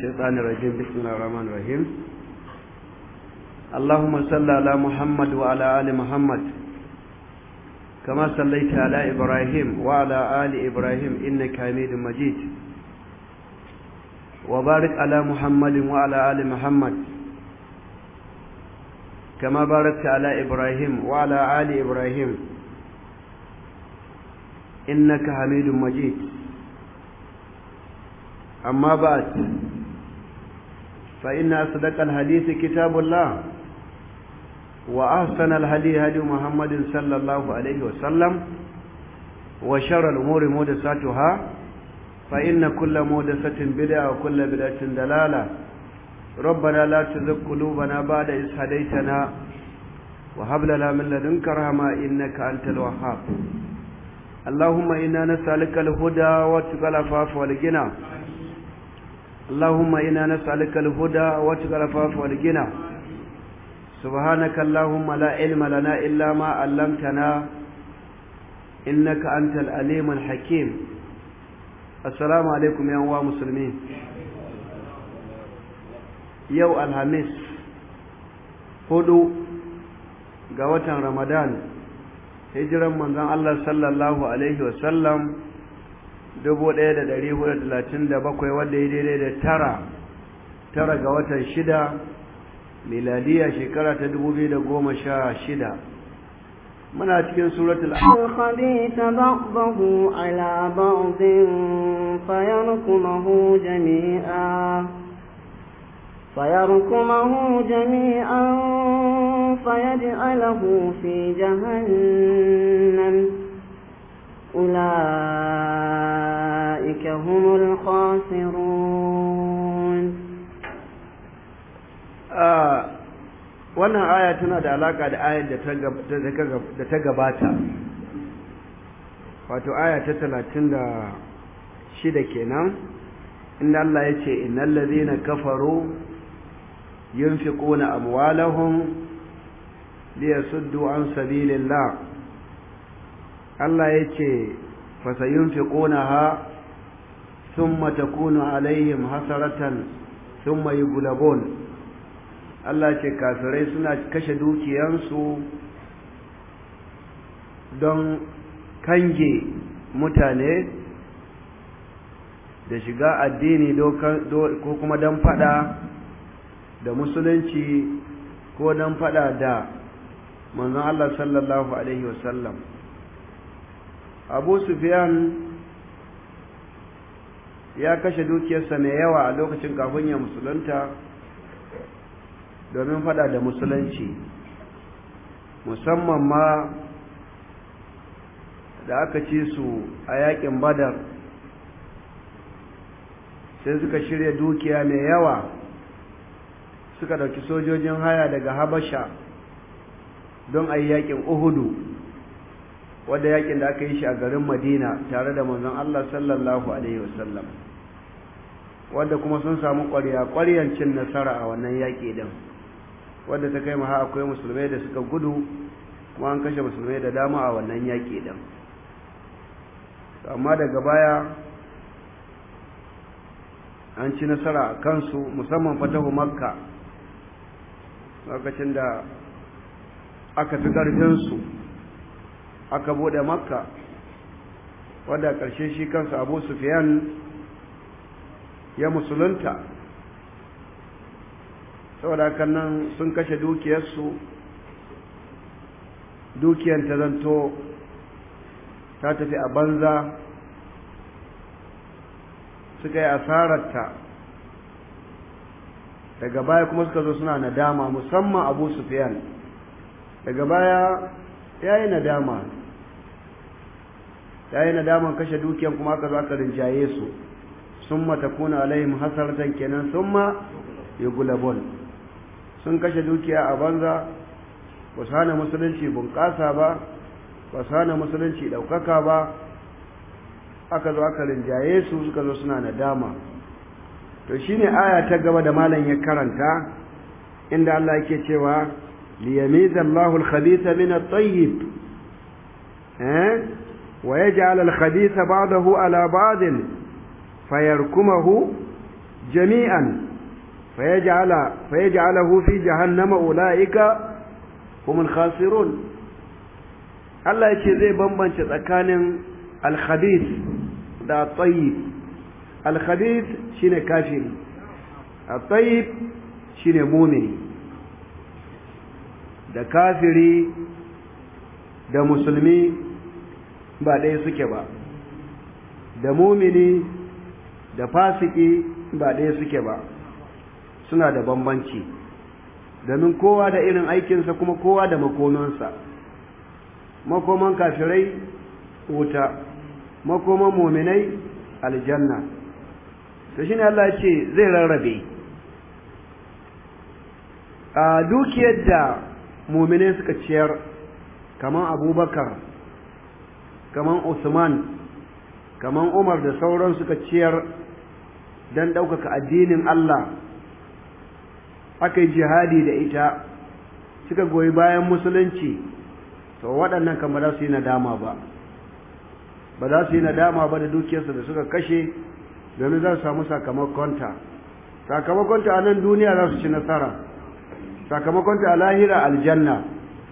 الشيطان الرجيم بسم الله الرحمن الرحيم اللهم صل على محمد وعلى آل محمد كما صليت على إبراهيم وعلى آل إبراهيم إنك حميد مجيد وبارك على محمد وعلى آل محمد كما باركت على إبراهيم وعلى آل إبراهيم إنك حميد مجيد أما بعد فإن أصدق الحديث كتاب الله وأحسن الهدي هدي محمد صلى الله عليه وسلم وشر الأمور محدثاتها فإن كل محدثة بدعة وكل بدعة دلالة ربنا لا تزغ قلوبنا بعد إذ هديتنا وهب لنا من لدنك رحمة إنك أنت الوهاب اللهم إنا نسألك الهدى والتقى العفاف والغنى اللهم إنا نسألك الهدى واتقى العفاف والغنى سبحانك اللهم لا علم لنا إلا ما علمتنا إنك أنت الأليم الحكيم السلام عليكم يا أنواع مسلمين يو الهمس هدو قوة رمضان هجرا من ذن الله صلى الله عليه وسلم dubu ɗaya da ɗari hudu talatin da bakwai wadda ya daidai da tara tara ga watan shida miladiya shekara ta dubu biyu da goma sha shida muna cikin suratul الخبيث بعضه على بعض فيركمه جميعا فيركمه جميعا فيجعله في جهنم أولئك هم الخاسرون wannan aya tana da alaka da ayar da ta gabata wato aya ta talatin da shida kenan inda Allah ya ce innal ladhina kafaru yunfiquna amwalahum liyasuddu an sabilillah Allah ya ce fasayunfiqunaha thumma takunu alaihim hasaratan thumma yughlabun Allah ce kafirai suna kashe dukiyansu don kange mutane da shiga addini ko kuma don fada da musulunci ko don fada da manzon Allah sallallahu alaihi wasallam abu sufyan ya kashe dukiyarsa mai yawa a lokacin kafin ya musulunta domin fada da musulunci musamman ma da aka ci su a yakin badar sai suka shirya dukiya mai yawa suka dauki sojojin haya daga habasha don a yi yakin uhudu wadda yakin da aka yi shi a garin madina tare da manzon allah sallallahu alaihi wasallam wadda kuma sun samu ƙwarya cin nasara a wannan yaƙi din wadda ta kai maha akwai musulmai da suka gudu kuma an kashe musulmai da dama a wannan yaƙi din amma daga baya an ci nasara a kansu musamman fatahu makka lokacin da aka fi ƙarfinsu aka bude makka wadda ƙarshe shi kansa abu sufiyan ya musulunta saboda kan nan sun kashe dukiyarsu dukiyar ta zanto ta tafi a banza suka yi asararta daga baya kuma suka zo suna nadama musamman abu sufiyan daga baya ya yi nadama ya yi nadaman kashe dukiyar kuma aka zo aka rinjaye su sun matakuna alaihim hasaratan kenan sun ma yi gulabon sun kashe dukiya a banza ba su hana musulunci bunƙasa ba ba su hana musulunci ɗaukaka ba aka zo aka rinjaye su suka zo suna nadama to shine aya ta gaba da malam ya karanta inda Allah yake cewa liyamiza Allahu al-khabitha min at-tayyib eh wa yaj'al al-khabitha ba'dahu ala ba'd fayarkumahu jami'an fayaj'ala fayaj'alahu fi jahannama ulaika humul khasirun Allah yace zai bambance tsakanin al-khabith da at-tayyib al-khabith shine kafiri at-tayyib shine mu'mini da kafiri da musulmi ba ɗaya suke ba da mumini da fasiki ba ɗaya suke ba suna da bambanci domin kowa da irin aikinsa kuma kowa da makomansa makoman kafirai wuta makoman muminai aljanna to shine Allah ya ce zai rarrabe a dukiyar da muminai suka ciyar kaman abubakar kaman usman kaman umar da sauran suka ciyar don ɗaukaka addinin Allah aka yi jihadi da ita suka goyi bayan musulunci to waɗannan kan ba za su yi nadama ba ba za su yi nadama ba da dukiyarsu da suka kashe domin za su samu sakamakonta sakamakonta a nan duniya za su ci nasara sakamakonta a lahira aljanna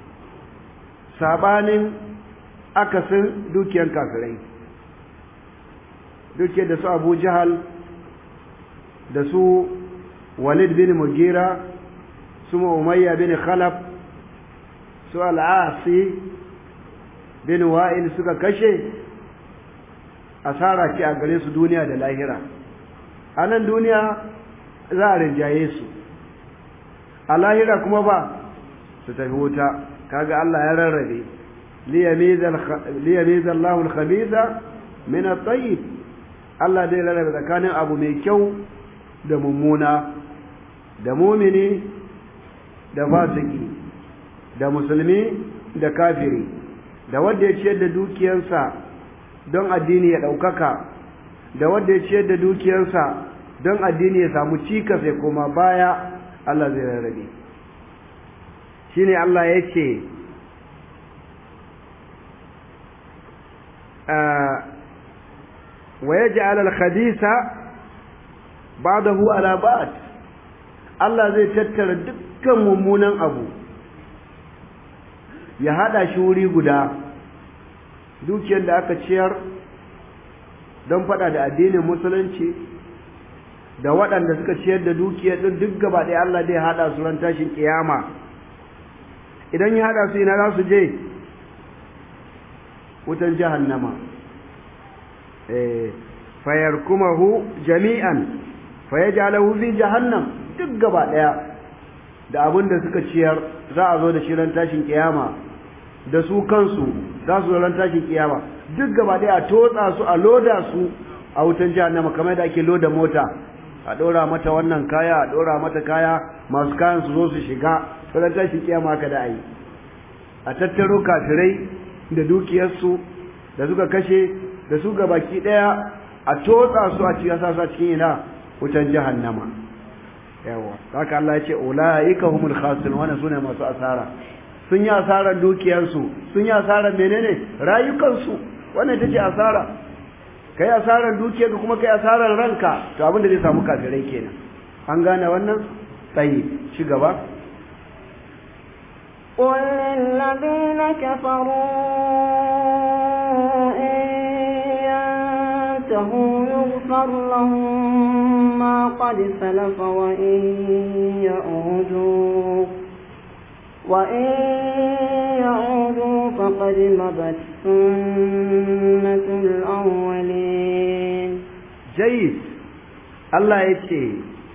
sabanin akasin dukiyar kafirai dukiyar da su abu jahal da su walid bin mugira su umayya bin khalaf su al'asi bin wa'il suka kashe asara ce a gare su duniya da lahira a nan duniya za a rinjaye su a lahira kuma ba su tafi wuta kaga Allah ya rarrabe liyamiza Allahu al-khabitha min at-tayyib Allah dai rarrabe tsakanin abu mai kyau da mummuna da mumini da fasiki da musulmi da kafiri da wanda ya ciyar da dukiyarsa don addini ya ɗaukaka da wanda ya ciyar da dukiyarsa don addini ya samu cikas ya koma baya Allah zai rarrabe shine Allah ya ce wa yaj'al al-khabitha ba'dahu ala ba'd Allah zai tattara dukkan mummunan abu ya hada shi wuri guda dukiyar da aka ciyar don fada da addinin musulunci da waɗanda suka ciyar da dukiyar din duk gaba ɗaya Allah zai hada su ran tashin kiyama idan ya hada su ina za su je wutan jahannama fayarkumahu jami'an fayaj'alahu fi jahannam duk gaba daya da abin da suka ciyar za a zo da shi ran tashin kiyama da su kansu za su ran tashin kiyama duk gaba daya a totsa su a loda su a wutan jahannama kamar da ake loda mota a dora mata wannan kaya a dora mata kaya masu kayan su zo su shiga ran tashin kiyama ka da ayi a tattaro kafirai da dukiyarsu da suka kashe da su baki daya a totsa su a cikin sasa cikin ina wutan jahannama yawa haka Allah ya ce ulaika humul khasirun wannan sune masu asara sun yi asarar dukiyarsu sun yi asarar menene rayukansu wannan ita ce asara kai asarar dukiyarka kuma kai asarar ranka to abin da zai samu kafirai kenan an gane wannan tsayi ci gaba قل للذين كفروا إن ينتهوا يغفر لهم ما قد سلف وإن يعودوا وإن يعودوا فقد مضت سنة الأولين جيد الله يتي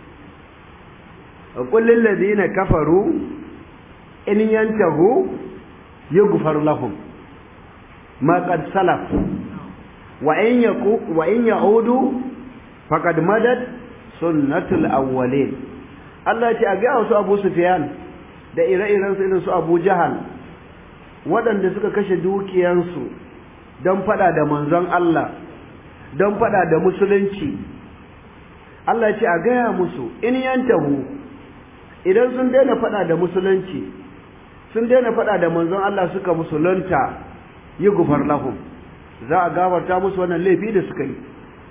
وقل للذين كفروا in yantahu yughfar lahum ma qad salaf wa in yaku wa in yaudu faqad madat sunnatul awwalin Allah ya ce a ga wasu Abu Sufyan da ire-iren su irin su Abu Jahal waɗanda suka kashe dukiyansu don fada da manzon Allah don fada da musulunci Allah ya ce a gaya musu in yantahu idan sun daina fada da musulunci sun daina faɗa da manzon Allah suka musulunta yi gufar lahum za a gafarta musu wannan laifi da suka yi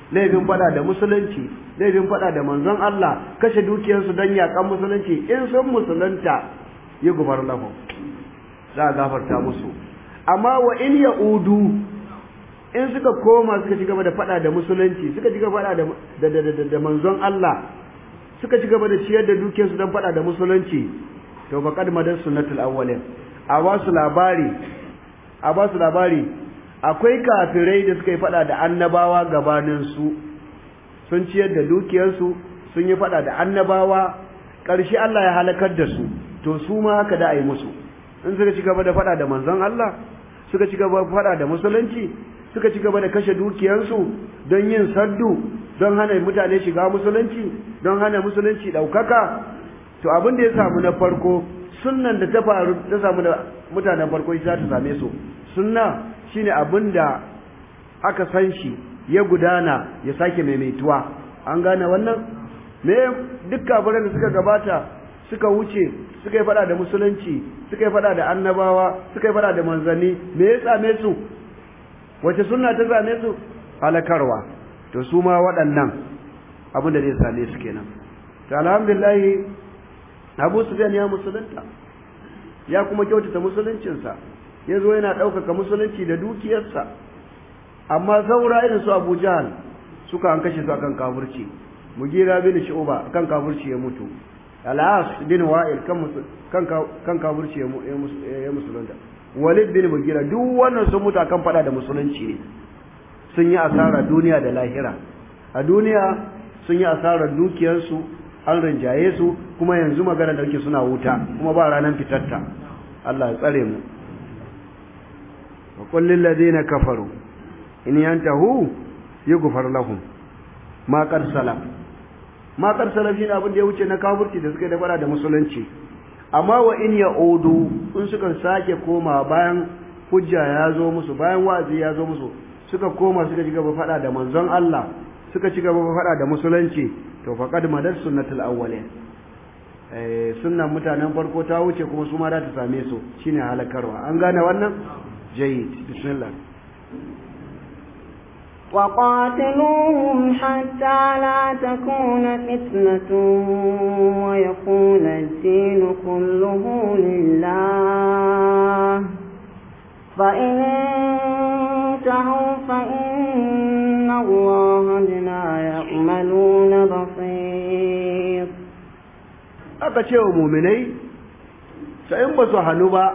laifin fada da musulunci laifin fada da manzon Allah kashe dukiyarsu don yakan musulunci in sun musulunta yi gubar lahu za a gafarta musu amma wa in ya udu in suka koma suka ci gaba da fada da musulunci suka ci gaba da da manzon Allah suka ci gaba da ciyar da dukiyarsu don fada da musulunci to faqad madar sunnatul awwalin a ba su labari a ba su labari akwai kafirai da suka yi fada da annabawa gabanin su sun ciyar da dukiyarsu sun yi fada da annabawa ƙarshe Allah ya halakar da su to su ma haka da a yi musu in suka ci gaba da fada da manzon Allah suka ci gaba da fada da musulunci suka ci gaba da kashe dukiyarsu don yin saddu don hana mutane shiga musulunci don hana musulunci ɗaukaka to abin da ya samu na farko sunnan da ta faru ta samu da mutanen farko ita ta same su sunna shine abin da aka san shi ya gudana ya sake maimaituwa an gane wannan me duk kafiran da suka gabata suka wuce suka yi fada da musulunci suka yi fada da annabawa suka yi fada da manzanni me ya same su wace sunna ta same su halakarwa to su ma waɗannan abin da zai same su kenan to alhamdulillah Abu Sufyan ya musulunta ya kuma kyautata musuluncinsa ya zo yana ɗaukaka musulunci da dukiyarsa amma saura irin su Abu Jahal suka an kashe su akan kafirci Mugira bin Shu'ba akan kafirci ya mutu Al-As bin Wa'il kan kan kan kafirci ya musulunta Walid bin Mugira duk wannan sun mutu akan fada da musulunci ne sun yi asara duniya da lahira a duniya sun yi asarar dukiyarsu an rinjaye su kuma yanzu magana da suke suna wuta kuma ba ranar fitarta Allah ya tsare mu wa kullil ladina kafaru in yantahu yughfar lahum ma qad salaf ma qad salaf shine abin da ya wuce na kafirci da suka yi da fara da musulunci amma wa in yaudu in suka sake koma bayan hujja ya zo musu bayan wa'azi ya zo musu suka koma suka ci gaba fada da manzon Allah suka ci gaba fada da musulunci to faqad madar sunnatul awwalin eh sunnan mutanen farko ta wuce kuma su ma za ta same su shine halakarwa an gane wannan jayyid bismillah وقاتلوهم حتى لا تكون فتنة ويكون الدين كله لله فإن انتهوا فإن الله بما يعملون بصير aka ce wa muminai sai in ba su hannu ba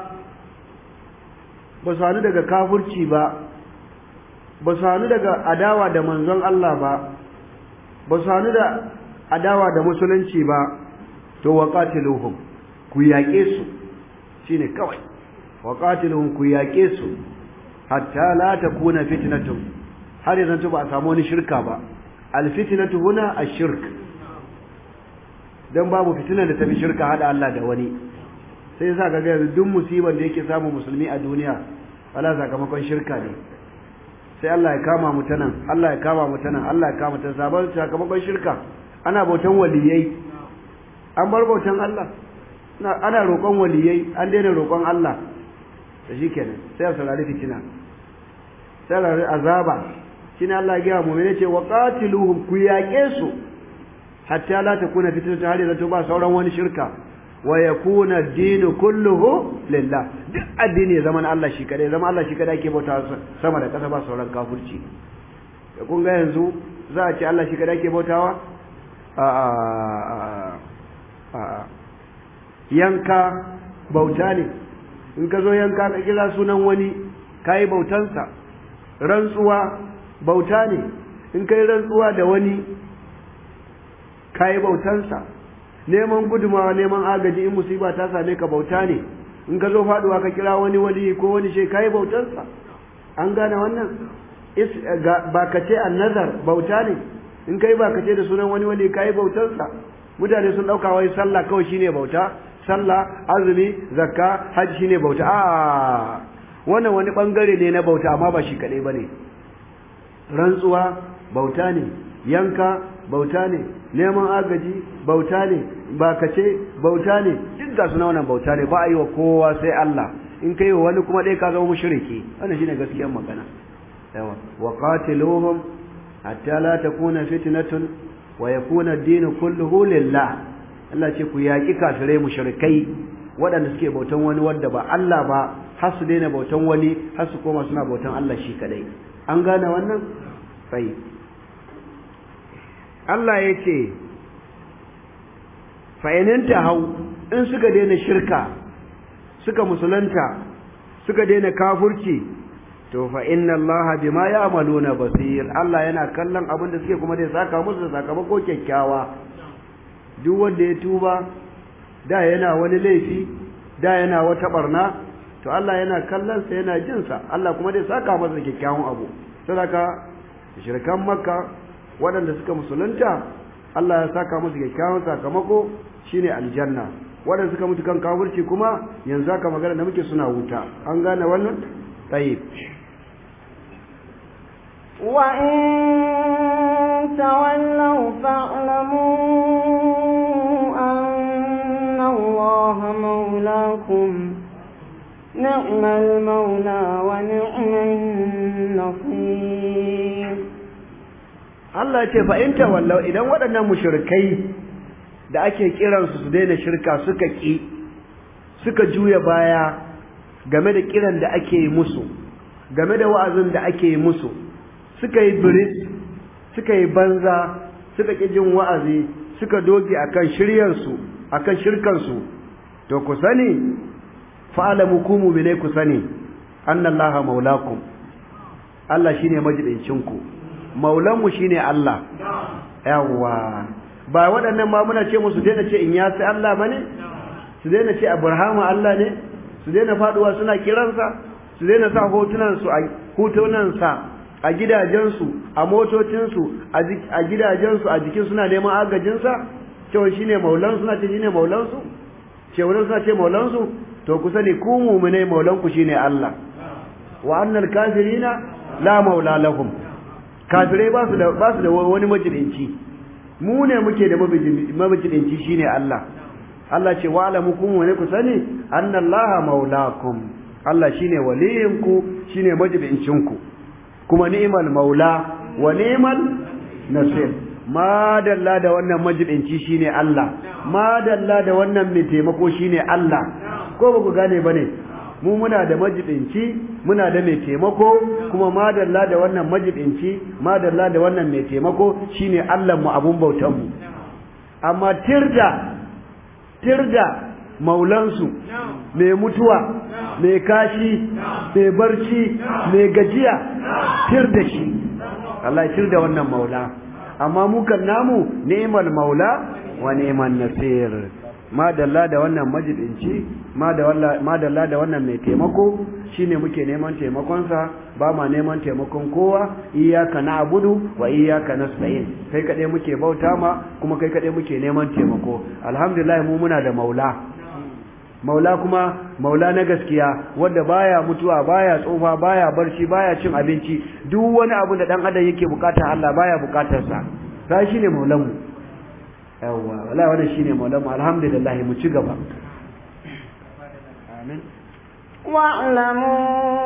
ba su hannu daga kafurci ba ba su hannu daga adawa da manzon Allah ba ba su hannu da adawa da musulunci ba to wa qatiluhum ku yaƙe su shine kawai wa qatiluhum ku yaƙe su hatta la takuna fitnatun har yanzu ba a samu wani shirka ba al fitnatu huna ash-shirk dan babu fitinar da tafi shirka hada Allah da wani sai yasa ga yanzu duk musibar da yake samu musulmi a duniya wala sakamakon shirka ne sai Allah ya kama mu ta nan Allah ya kama mu ta nan Allah ya kama ta sabon sakamakon shirka ana bautan waliyai an bar bautan Allah ana roƙon waliyai an daina roƙon Allah da shi kenan sai a saurari fitina sai a saurari azaba shi ne Allah ya gaya mu ne ce wa qatiluhum ku yaƙe su hatta la takuna fitnatu har yanzu ba sauran wani shirka wa yakuna ad-dinu kulluhu lillah duk addini zaman Allah shi kadai zaman Allah shi kadai ake bauta sama da kasa ba sauran kafirci da kun ga yanzu za a ce Allah shi kadai ake bautawa a a a yanka bauta ne in ka zo yanka ka kira sunan wani kai bautansa rantsuwa bauta ne in kai rantsuwa da wani kai bautansa neman gudumawa neman agaji in musiba ta same ka bauta ne in ka zo faduwa ka kira wani wali ko wani shi kai bautarsa an gane wannan ba ka ce nazar bauta ne in kai ba ka ce da sunan wani wali kai bautarsa mutane sun dauka wai sallah kawai shine bauta sallah azumi zakka hajji shine bauta a wannan wani bangare ne na bauta amma ba shi kadai bane rantsuwa bauta ne yanka bauta ne neman agaji bauta ne bakace bauta ne duk ga suna wannan bauta ne ba a yi wa kowa sai Allah in kai wa wani kuma dai ka zama mushriki wannan shine gaskiyar magana yawa wa qatiluhum hatta la takuna fitnatun wa yakuna ad-din kulluhu lillah Allah ce ku yaki kafirai mushrikai waɗanda suke bautan wani wanda ba Allah ba har su daina bautan wani har su koma suna bautan Allah shi kadai an gane wannan sai Allah ya ce fa'ininta hau in suka daina shirka suka musulunta suka daina kafurci to fa inna Allah bima ya'maluna basir Allah yana kallon abin da suke kuma da saka musu da sakamako kyakkyawa duk wanda ya tuba da yana wani laifi da yana wata barna to Allah yana kallon sa yana jin sa Allah kuma dai saka masa kyakkyawan abu saboda shirkan makka waɗanda suka musulunta Allah ya saka musu kyakkyawan sakamako shine aljanna waɗanda suka mutu kan kafirci kuma yanzu aka magana da muke suna wuta an gane wannan tayyib wa in tawallaw fa'lamu anna Allah mawlakum ni'mal mawla wa ni'man nasir Allah ya ce fa in tawallau idan waɗannan mushrikai da ake kiransu su daina shirka suka ki suka juya baya game da kiran da ake yi musu game da wa'azin da ake yi musu suka yi biris suka yi banza suka ki jin wa'azi suka doge akan shiryansu akan shirkansu to ku sani fa'alamu ku mu'mine ku sani annallaha maulakum Allah shine majidincinku ku maulanmu shine Allah yawwa ba waɗannan ma muna ce musu daina ce in ya sai Allah bane su daina ce Abrahamu Allah ne su daina faduwa suna kiransa su daina sa hotunan su a hotunan sa a gidajensu a motocinsu a gidajensu a jikin suna neman agajin sa cewa shine maulan suna ce shine maulan su cewa suna ce maulan su to ku sani ku mu'mine maulan ku shine Allah wa annal kafirina la maula lahum kafirai ba su da ba su da wani majidinci mu ne muke da majidinci shine Allah Allah ce wa alamukum wa ne ku sani annallaha maulakum Allah shine waliyinku shine majidincinku kuma ni'mal maula wa ni'mal nasir ma dalla da wannan majidinci shine Allah ma dalla da wannan mai taimako shine Allah ko ba ku gane bane mu muna da majibinci muna da mai taimako kuma madalla da wannan majibinci madalla da wannan mai taimako shine Allah mu abun bautan mu amma tirda tirda maulansu mai mutuwa mai kashi mai barci mai gajiya tirda shi Allah tirda wannan maula amma mu kan namu ni'mal maula wa ni'man nasir madalla da wannan majibinci madalla da wannan mai taimako shine muke neman taimakonsa ba ma neman taimakon kowa iyyaka na'budu wa iyyaka nasta'in kai kadai muke bauta ma kuma kai kadai muke neman taimako alhamdulillah mu muna da maula maula kuma maula na gaskiya wanda baya mutuwa baya tsofa baya barci baya cin abinci duk wani abu da dan adam yake bukata Allah baya bukatarsa sai shine maulanmu yawwa wallahi wannan shine maulamu alhamdulillah mu ci gaba amin واعلموا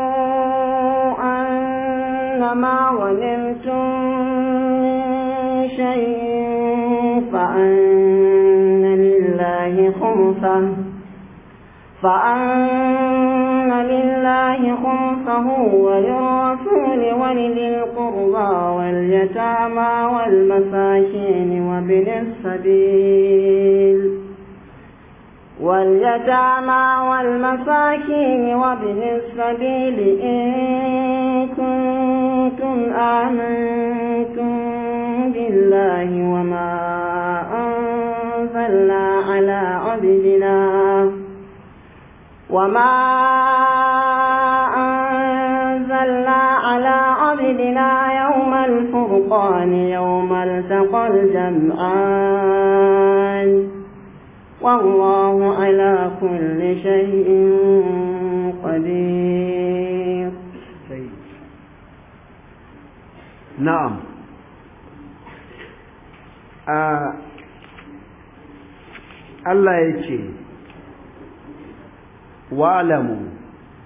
أنما غنمتم من شيء فأن لله خمسه فأن لله خمسه وللرسول ولذي القربى واليتامى والمساكين وابن السبيل واليتامى والمساكين وابن السبيل إن كنتم آمنتم بالله وما أنزلنا على عبدنا وما أنزلنا على عبدنا يوم الفرقان يوم التقى الجمعان والله على كل شيء قدير نعم آه الله يجي wa'lamu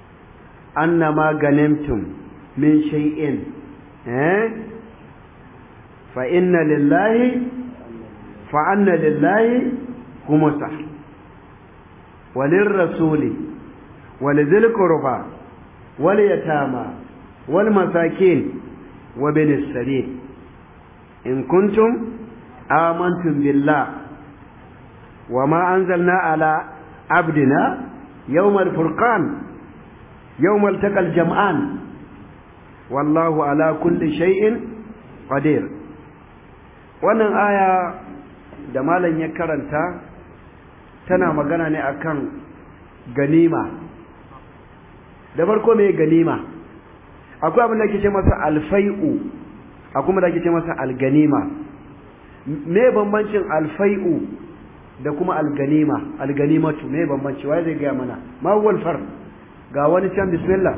annama ganimtum min shay'in eh fa inna lillahi fa anna lillahi khumsa walin rasuli walidhil qurba wal yatama wal masakin wa binis sabil in kuntum amantum billah وما أنزلنا على عبدنا يوم الفرقان يوم التقى الجمعان والله على كل شيء قدير wannan aya da malam ya karanta tana magana ne akan ganima da farko mai ganima akwai abin da ake ce masa alfai'u akwai da ake ce masa alganima me bambancin alfai'u da kuma alganima alganimatu me bambanci wai zai gaya mana ma huwa alfar ga wani can bismillah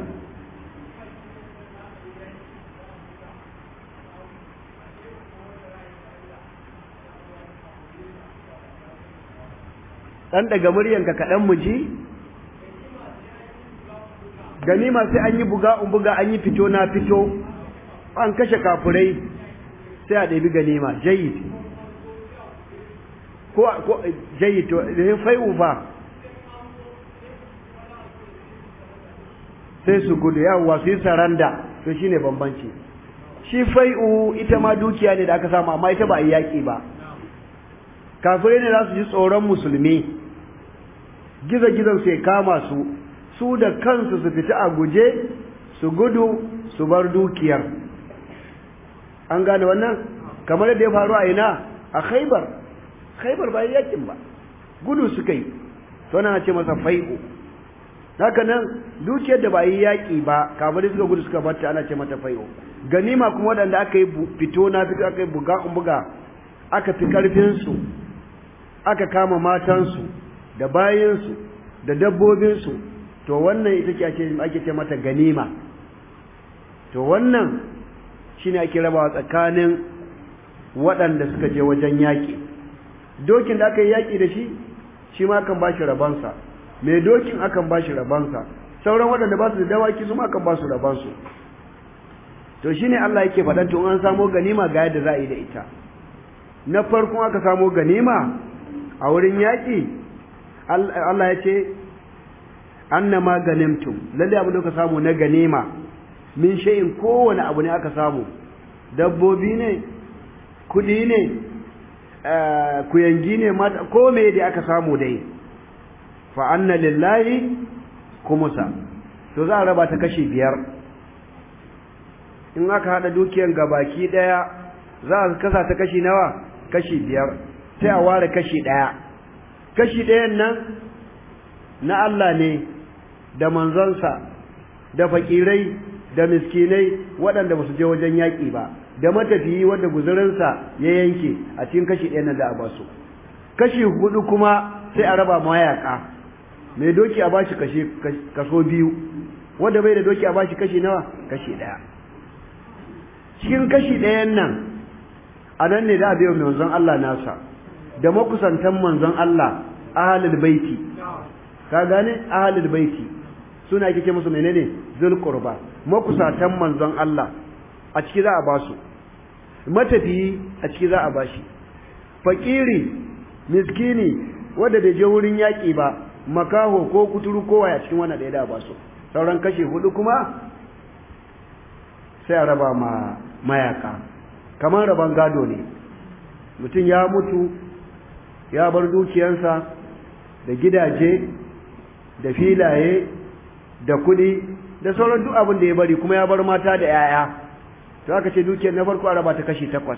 dan daga muryanka kaɗan mu ji ganima sai an yi buga un buga an yi fito na fito an kashe kafurai sai a ɗabi ganima jayyid ko ko jayyid to da fai'u fa sai su gudu yawwa su yi saranda to shine bambanci shi fai'u ita ma dukiya ne da aka samu amma ita ba a yi yaƙi ba kafirai ne za su ji tsoron musulmi gizo-gizon sai kama su su da kansu su fita a guje su gudu su bar dukiyar an gane wannan kamar yadda ya faru a ina a khaibar khaibar ba yakin ba gudu suka yi to na ce masa fai'u haka nan dukiyar da ba yi yaƙi ba kafirai suka gudu suka bata ana ce mata fai'u ganima kuma waɗanda aka yi fito na fito aka yi buga buga aka fi ƙarfinsu aka kama matansu da bayansu da dabbobinsu to wannan ita ce ake ce mata ganima to wannan shine ake rabawa tsakanin waɗanda suka je wajen yaƙi dokin da aka yi yaƙi da shi shi ma akan bashi rabansa mai dokin akan bashi rabansa sauran waɗanda ba su da dawaki su ma akan ba su rabansu to shine Allah yake faɗan to an samo ganima ga yadda za a yi da ita na farkon aka samo ganima a wurin yaƙi Allah ya ce annama ganimtum lalle abin da ka samu na ganima min shay'in kowane abu ne aka samu dabbobi ne kudi ne kuyangi ne mata ko me da aka samu dai fa anna lillahi kumusa to za a raba ta kashi biyar in aka hada dukiyar gabaki daya za a kasa ta kashi nawa kashi biyar sai a ware kashi daya kashi ɗayan nan na Allah ne da manzonsa da fakirai da miskinai waɗanda ba su je wajen yaƙi ba da matafiyi wanda guzurinsa ya yanke a cikin kashi ɗayan nan da a basu kashi hudu kuma sai a raba mayaƙa mai doki a bashi kashi kaso biyu wanda bai da doki a bashi kashi nawa kashi ɗaya cikin kashi ɗayan nan a nan ne da a biyo manzon Allah nasa da makusantan manzon Allah ahalul baiti ka gane ahalul baiti suna kike musu menene zul qurba makusatan manzon Allah a ciki za a ba su matafiyi a ciki za a ba shi fakiri miskini wanda bai je wurin yaƙi ba makaho ko kuturu ko waya cikin wannan da ya ba su sauran kashe hudu kuma sai a raba ma mayaka kamar raban gado ne mutum ya mutu ya bar dukiyansa da gidaje da filaye da kuɗi da sauran duk abin da ya bari kuma ya bar mata da 'ya'ya to aka ce dukiyar na farko a raba ta kashi takwas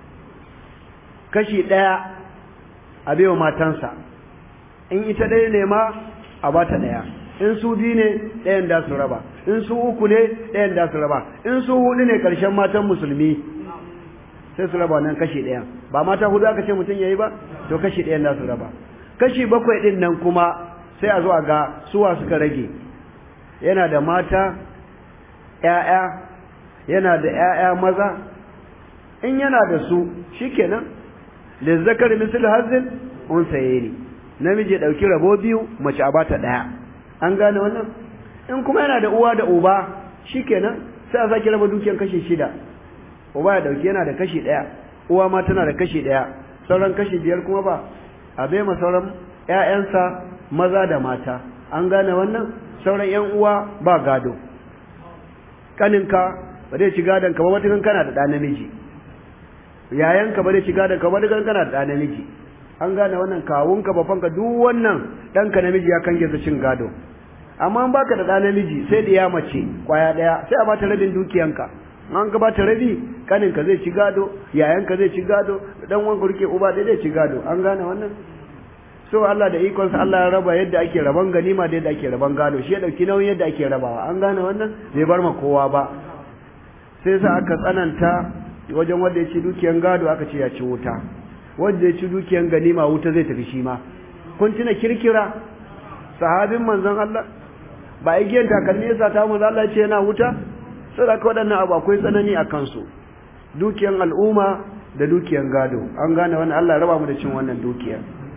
kashi ɗaya a baiwa matansa in ita ɗaya ne ma a ba ta ɗaya in su biyu ne ɗayan da su raba in su uku ne ɗayan da su raba in su huɗu ne ƙarshen matan musulmi sai su raba nan kashi ɗaya ba mata hudu aka ce mutum ya yi ba to kashi ɗayan da su raba kashi bakwai ɗin nan kuma sai a zo a ga suwa suka rage yana da mata ‘ya'ya yana da ‘ya'ya maza in yana da su shi kenan lizzakar misal hazin un saye ne namiji ɗauki rabo biyu mace a bata ɗaya an gane wannan in kuma yana da uwa da uba shi kenan sai a sake raba dukiyar kashi shida uba ya ɗauki yana da kashi ɗaya uwa ma tana da kashi ɗaya sauran kashi biyar kuma ba a bai ma sauran ƴaƴansa maza da mata an gane wannan sauran ƴan uwa ba gado kaninka ba zai ci gadon ka ba matukan kana da ɗa namiji yayanka ba zai ci gadon ka ba matukan kana da ɗa namiji an gane wannan kawunka bafanka duk wannan ɗanka namiji ya kange su cin gado amma an baka da ɗa namiji sai da ya mace kwaya ɗaya sai a bata rabin dukiyanka an ka bata rabi kaninka zai ci gado yayanka zai ci gado dan wanka rike uba dai zai ci gado an gane wannan so Allah da ikonsa Allah ya raba yadda ake raban ganima da yadda ake raban gado shi ya dauki nauyin yadda ake rabawa an gane wannan bai bar ma kowa ba sai sa aka tsananta wajen wanda ya ci dukiyan gado aka ce ya ci wuta wanda ya ci dukiyan ganima wuta zai tafi shi ma kun tuna kirkira sahabin manzon Allah ba igiyan takalmi yasa ta manzon Allah ce yana wuta sai da waɗannan abu akwai tsanani a kansu dukiyan al'umma da dukiyan gado an gane wannan Allah ya raba mu da cin wannan dukiyar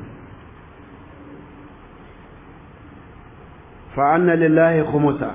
fa'anna lillahi khumusa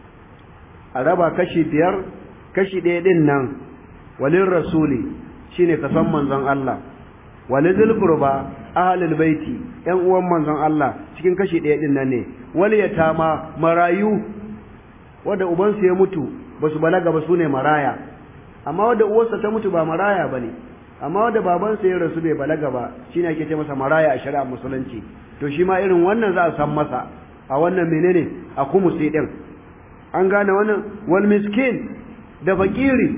a raba kashi biyar kashi ɗaya ɗin nan walin rasuli shine kasan manzon Allah walin zulkurba ahalul baiti ‘yan uwan manzon Allah cikin kashi ɗaya ɗin nan ne wani ya tama marayu wadda ubansu ya mutu ba su balaga ba su ne maraya amma wadda uwarsa ta mutu ba maraya ba ne amma wadda babansa ya rasu bai balaga ba shine ake ce masa maraya a shari'a musulunci to shi ma irin wannan za a san masa a wannan menene a kumusi din an gane wannan wal miskin da fakiri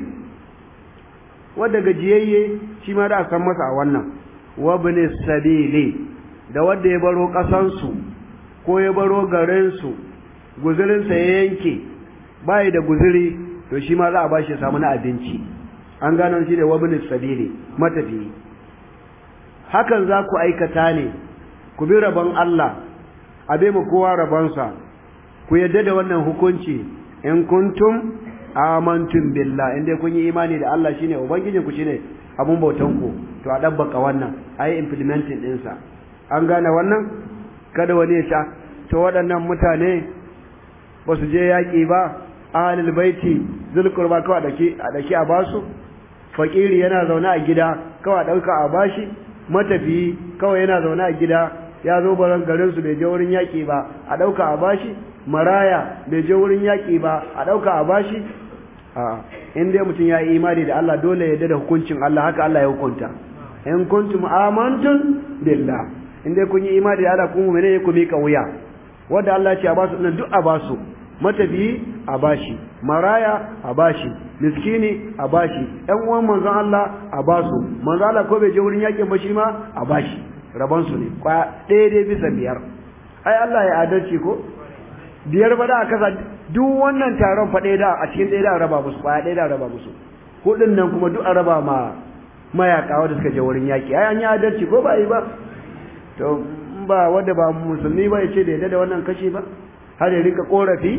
wadda gajiyayye shi ma da a san masa a wannan wa bin sabili da wadda ya baro kasansu ko ya baro garinsu guzurinsa ya yanke bai da guzuri to shi ma za a bashi samu na abinci an gano shi da wabin sabili matafi hakan za ku aikata ne ku bi rabon Allah a bai mu kowa rabonsa ku yadda da wannan hukunci in kuntum amantum billah inda kun yi imani da Allah shine ubangijin ku shine abun bautan ku to a dabbaka wannan ayi implementing ɗinsa an gane wannan kada wani ya sha to waɗannan mutane ba su je yaƙi ba ahalul baiti zulkurba kawai dake a dake a basu fakiri yana zaune a gida kawai dauka a bashi matafiyi kawai yana zaune a gida ya zo baran garin su bai je wurin yaki ba a dauka a bashi maraya bai je wurin yaki ba a dauka a bashi a in dai mutum ya yi imani da Allah dole ya da hukuncin Allah haka Allah ya hukunta in kuntum amantum billah in dai kun yi imani da Allah kun mu'mine ku mika wuya wanda Allah ya ce a basu duk a basu matafiyi a bashi maraya a bashi miskini a bashi ɗan uwan manzon Allah a basu manzon Allah ko bai je wurin yakin ba shi ma a bashi rabon su ne kwa ɗaya dai bisa biyar ai Allah ya adalci ko biyar ba da aka sa duk wannan taron fa ɗaya da a cikin ɗaya da raba musu kwaya ɗaya da raba musu hudun nan kuma duk a raba ma mayaka wanda suka je wurin yaki ai an yi adalci ko ba yi ba to ba wanda ba musulmi ba ya ce da yadda da wannan kashi ba har ya rika korafi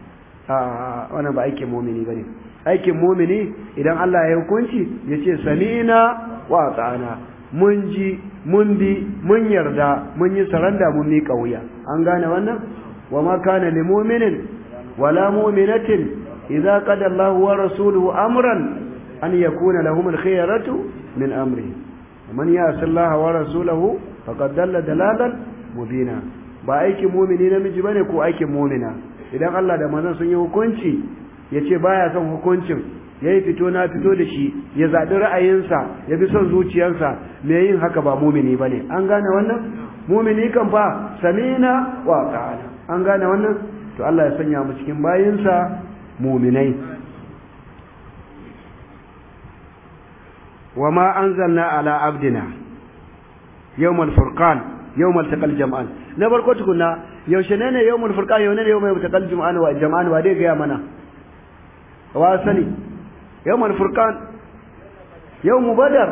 a wannan ba aikin mumini bane aikin mumini idan Allah ya hukunci ya ce sami'na wa ata'ana mun ji mun bi mun yarda mun yi saranda mun miƙa wuya an gane wannan wa ma kana lil mu'minin wala mu'minatin idza qada Allahu wa rasuluhu amran an yakuna lahum al-khiyaratu min amri man ya'si Allah wa rasulahu faqad dalla dalalan mubina ba aikin mumini namiji bane ko aikin mumina idan Allah da manzon sun yi hukunci yace baya son hukuncin yayi fito na fito da shi ya zabi ra'ayinsa ya bi son zuciyarsa me yin haka ba mumini bane an gane wannan mumini kan fa samina wa ta'ala an gane wannan to Allah ya sanya mu cikin bayinsa muminai وما أنزلنا على عبدنا يوم الفرقان يوم التقى الجمعان na farko tukuna yaushe ne ne yawmul furqan yau ne yawmul taqal jum'an wa jama'an wa dai ga mana wa sani yawmul furqan yawmul badar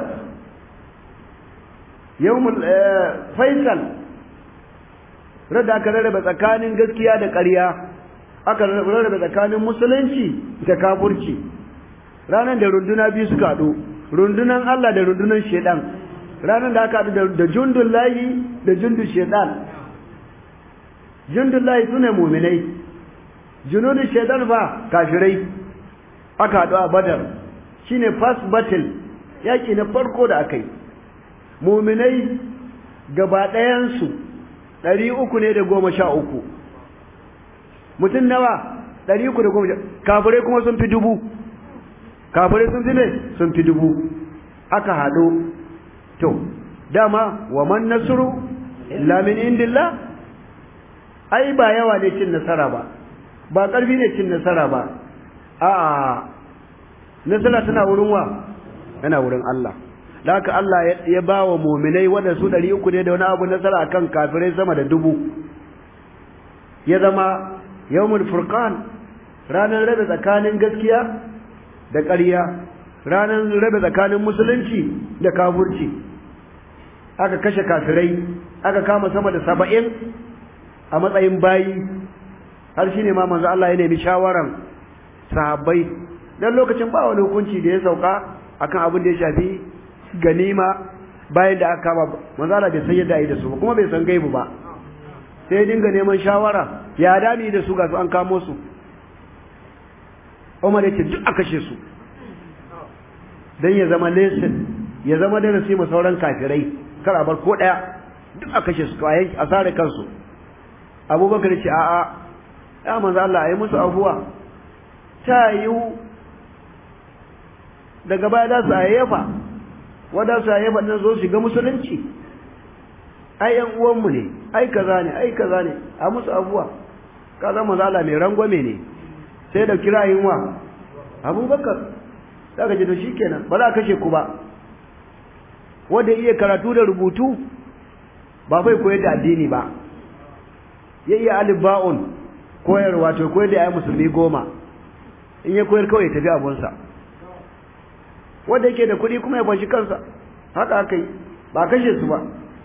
yawmul faisal rada aka rarraba tsakanin gaskiya da ƙarya aka rarraba tsakanin musulunci da kafirci ranar da runduna biyu suka haɗu rundunan Allah da rundunan shedan ranar da aka haɗu da jundun layi da jundun shedan jundullahi su ne muminai junudun shaidan ba kafirai aka haɗu a badar shine first battle yaki na farko da aka yi muminai gaba ɗayansu ɗari uku ne da goma sha uku mutum nawa ɗari uku da goma sha kafirai kuma sun fi dubu kafirai sun fi ne sun fi dubu aka haɗu to dama wa man nasru illa min indillah ai ba yawa ne cin nasara ba ba ƙarfi ne cin nasara ba a'a nasara tana wurin wa yana wurin Allah da haka Allah ya ba wa muminai wanda su ɗari uku ne da wani abu nasara akan kafirai sama da dubu ya zama yawmul furqan ranar rabe tsakanin gaskiya da ƙarya ranar rabe tsakanin musulunci da kafurci aka kashe kafirai aka kama sama da saba'in a matsayin bayi har shi ne ma manzo Allah ya nemi shawaran sahabbai dan lokacin ba wani hukunci da ya sauka akan abin da ya shafi ganima bayan da aka kama manzo Allah bai san yadda yi da su kuma bai san gaibu ba sai dinga neman shawara ya dami da su ga su an kamo su Umar ya ce duk a kashe su dan ya zama lesson ya zama darasi ma sauran kafirai kar a bar ko daya duk a kashe su a sare kansu abubakar ce a'a ya manzo Allah ayi musu afuwa ta yiwu daga baya da su ayyafa wanda su ayyafa nan zo shiga musulunci ai yan uwanmu ne ai kaza ne ai kaza ne a musu afuwa kaza manzo Allah mai rangwame ne sai da kirayin wa abubakar daga ji to shikenan ba za a kashe ku ba wanda iya karatu da rubutu ba bai koyar da addini ba ya iya alif ba'un koyarwa to koyar da ayi musulmi goma in ya koyar kawai ya tafi abunsa wanda yake da kuɗi kuma ya bashi kansa haka aka yi ba kashe su ba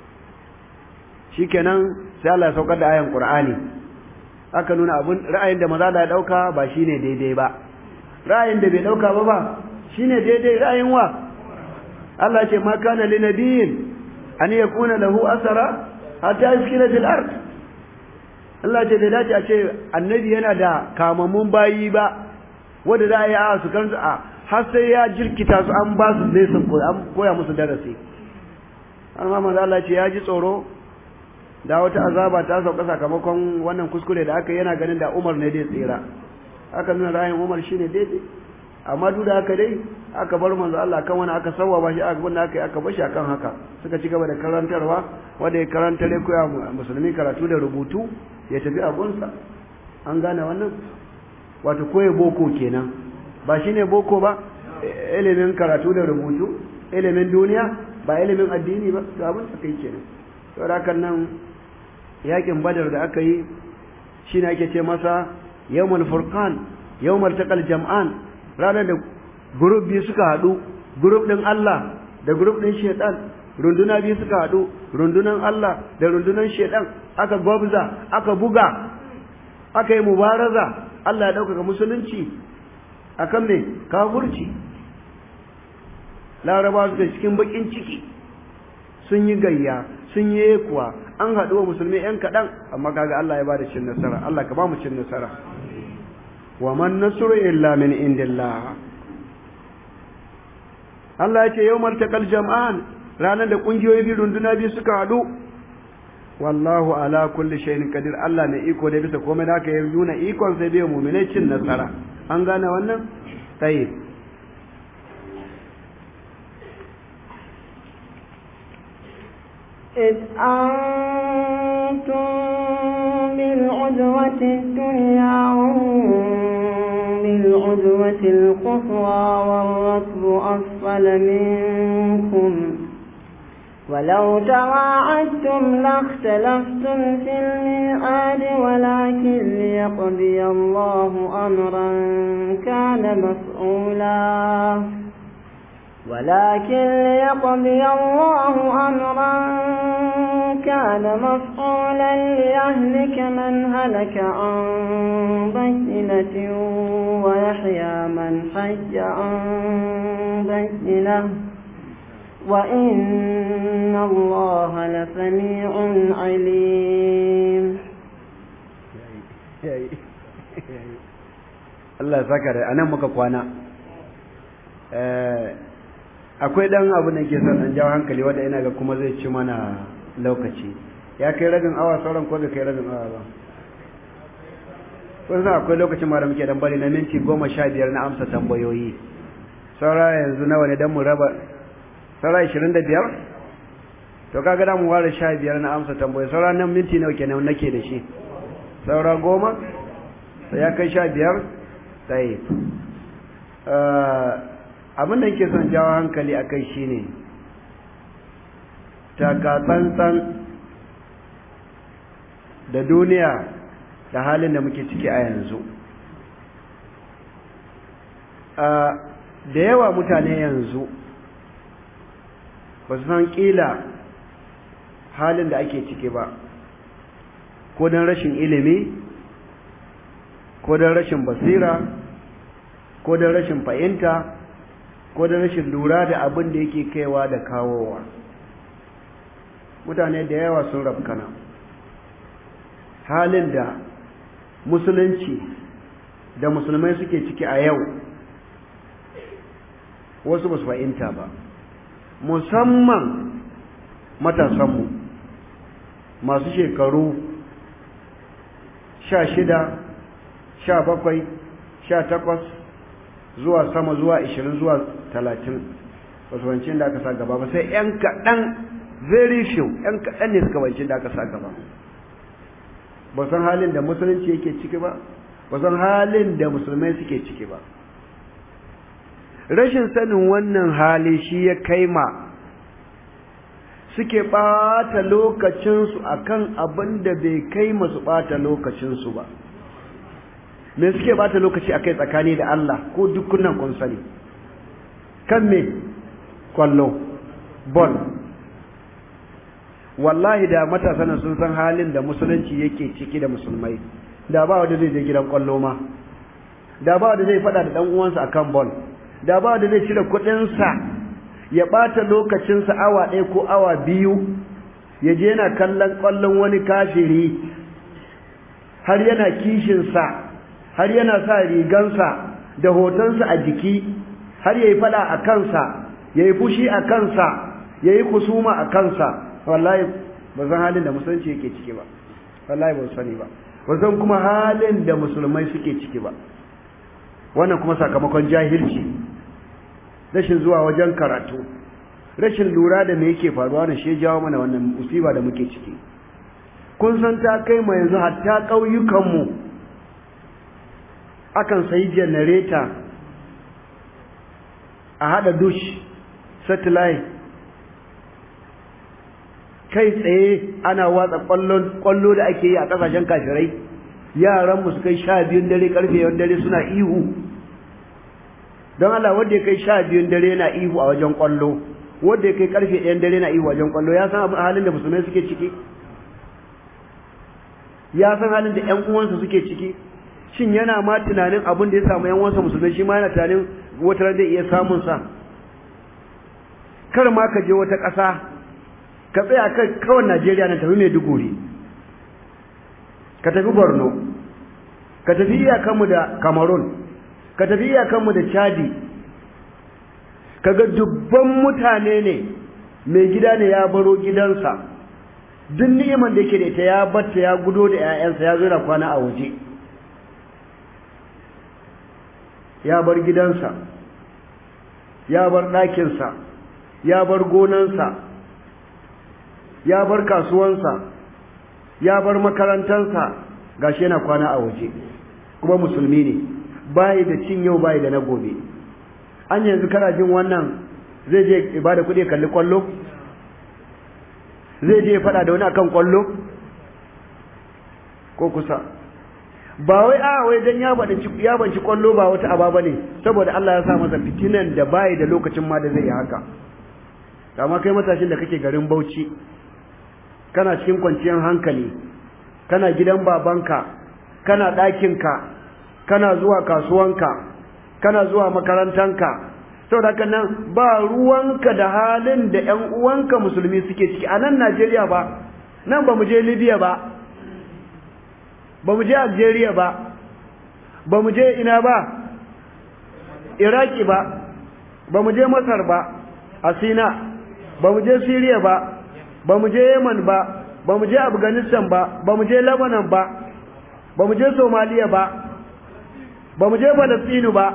shikenan sai Allah ya saukar da ayan Qur'ani aka nuna abun ra'ayin da maza da ya dauka ba shine daidai ba ra'ayin da bai dauka ba ba shine daidai ra'ayin wa Allah ya ce ma kana linabiyin an yakuna lahu asara hatta yaskina fil ard Allah ce bai dace a ce annabi yana da kamammun bayi ba wanda za a yi a su kan a har sai ya jirkita su an ba su zai sun an koya musu darasi har ma manzo Allah ce ya ji tsoro da wata azaba ta sauka sakamakon wannan kuskure da aka yana ganin da Umar ne dai tsira aka nuna ra'ayin Umar shine daidai amma duk da haka dai aka bar manzo Allah kan wani aka sawwa shi aka gunda aka yi aka bashi akan haka suka ci gaba da karantarwa wanda ya karanta ne koya musulmi karatu da rubutu ya tafi abunsa an gane wannan wato koye boko kenan ba shine boko ba ilimin karatu da rubutu ilimin duniya ba ilimin addini ba to abin da kai kenan saboda hakan nan yakin badar da aka yi shine ake ce masa yawmul furqan yawmul taqal jam'an ranar da group biyu suka hadu group din Allah da group din shaytan runduna biyu suka hadu rundunan Allah da rundunan shaytan aka gwabza aka buga aka yi mubaraza Allah ya ɗaukaka musulunci akan me kafurci laraba su da cikin bakin ciki sun yi gayya sun yi kuwa an haɗu wa musulmi ‘yan kaɗan amma kaga Allah ya ba da cin nasara Allah ka ba mu cin nasara wa man nasru illa min indillah Allah ya ce yau martakal jam'an ranar da ƙungiyoyi biyu runduna biyu suka haɗu wallahu ala kulli shay'in qadir Allah mai iko da bisa komai da ya nuna ikon sai bai mu'minai cin nasara an gane wannan tayyib إذ أنتم بالعدوة الدنيا وهم بالعدوة القصوى والركب أسفل منكم ولو تواعدتم لاختلفتم في الميعاد ولكن ليقضي الله أمرا كان مفعولا ولكن ليقضي الله أمرا كان مفعولا ليهلك من هلك عن بينة ويحيى من حي عن بينة وإن الله لسميع عليم Allah ya saka da anan muka kwana akwai dan abu da ke son an jawo hankali wanda ina ga kuma zai ci mana lokaci ya kai rabin awa sauran ko bai kai rabin awa ba kun san akwai lokacin ma da muke dan bari na minti goma sha biyar na amsa tambayoyi saura yanzu nawa ne dan mu raba saura ishirin da biyar to kaga da mu ware sha biyar na amsa tambayoyi saura nan minti nawa kenan nake da shi saura goma sai ya kai sha biyar tsaye abin da yake son jawo hankali a kai shine takatsantsan da duniya da halin da muke ciki a yanzu da yawa mutane yanzu ba su san ƙila halin da ake ciki ba ko don rashin ilimi ko don rashin basira ko don rashin fahimta ko don rashin lura da abin da yake kaiwa da kawowa mutane da yawa sun rafkana halin da musulunci da musulmai suke ciki a yau wasu ba su fahimta ba musamman matasanmu masu shekaru sha shida sha bakwai sha takwas zuwa sama zuwa ishirin zuwa talatin wasu wancin da aka sa gaba ba sai ‘yan kaɗan very few ‘yan kaɗan ne suka wancin da aka sa gaba ba san halin da musulunci yake ciki ba ba san halin da musulmai suke ciki ba rashin sanin wannan hali shi ya kai ma suke ɓata lokacinsu akan abin da bai kai masu ɓata lokacinsu ba me suke ɓata lokaci a kai tsakani da Allah ko dukkanin kun sani kan me kwallo bol wallahi da matasan sun san halin da musulunci yake ciki da musulmai da ba wanda zai je gidan kwallo ma da ba wanda zai fada da dan uwansa akan ball da ba wanda zai cire kuɗin sa ya bata lokacin sa awa ɗaya ko awa biyu ya je yana kallon kwallon wani kafiri har yana kishin sa har yana sa rigansa da hotonsa a jiki har yayi fada a kansa yayi fushi a kansa yayi kusuma a kansa wallahi ba san halin da musulunci yake ciki ba wallahi ba sani ba ba san kuma halin da musulmai suke ciki ba wannan kuma sakamakon jahilci rashin zuwa wajen karatu rashin lura da me yake faruwa na shi jawo mana wannan musiba da muke ciki kun san ta kai ma yanzu hatta ƙauyukanmu akan sayi janareta a haɗa dush satellite kai tsaye ana watsa kwallo da ake yi a kasashen kafirai yaran mu su kai sha biyun dare karfe yawan dare suna ihu don Allah wanda ya kai sha biyun dare na ihu a wajen kwallo wanda ya kai karfe ɗayan dare na ihu a wajen kwallo ya san abin halin da musulmai suke ciki ya san halin da ƴan uwansa suke ciki shin yana ma tunanin abin da ya samu ƴan uwansa musulmai shi ma yana tunanin wata zai iya samun sa kar ma ka je wata ƙasa ka tsaya kan kawai Najeriya na tafi Maiduguri ka tafi Borno ka tafi iyakanmu da Cameroon ka tafi iyakanmu da Chadi kaga dubban mutane ne mai gida ne ya baro gidansa duk ni'imar da yake da ita ya batta ya gudo da 'ya'yansa ya zo da kwana a waje ya bar gidansa ya bar ɗakinsa ya bar gonansa ya bar kasuwansa ya bar makarantansa gashi yana kwana a waje kuma musulmi ne bayi da cin yau bayi da na gobe an yanzu kana jin wannan zai je ibada kuɗi kalli kwallo zai je faɗa da wani akan kwallo ko kusa ba wai a wai dan ya banci ya banci kwallo ba wata aba bane saboda Allah ya sa masa fitinan da bayi da lokacin ma da zai yi haka amma kai matashin da kake garin Bauchi kana cikin kwanciyar hankali kana gidan babanka kana ɗakinka kana zuwa kasuwanka kana zuwa makarantanka saboda haka nan ba ruwanka da halin da ƴan uwanka musulmi suke ciki a nan Najeriya ba nan ba mu je Libya ba ba mu je Algeria ba ba mu je ina ba Iraki ba ba mu je Masar ba a sina ba mu je siriya ba ba mu je yaman ba ba mu je afghanistan ba ba mu je lebanon ba ba mu je somaliya ba ba mu je falastinu ba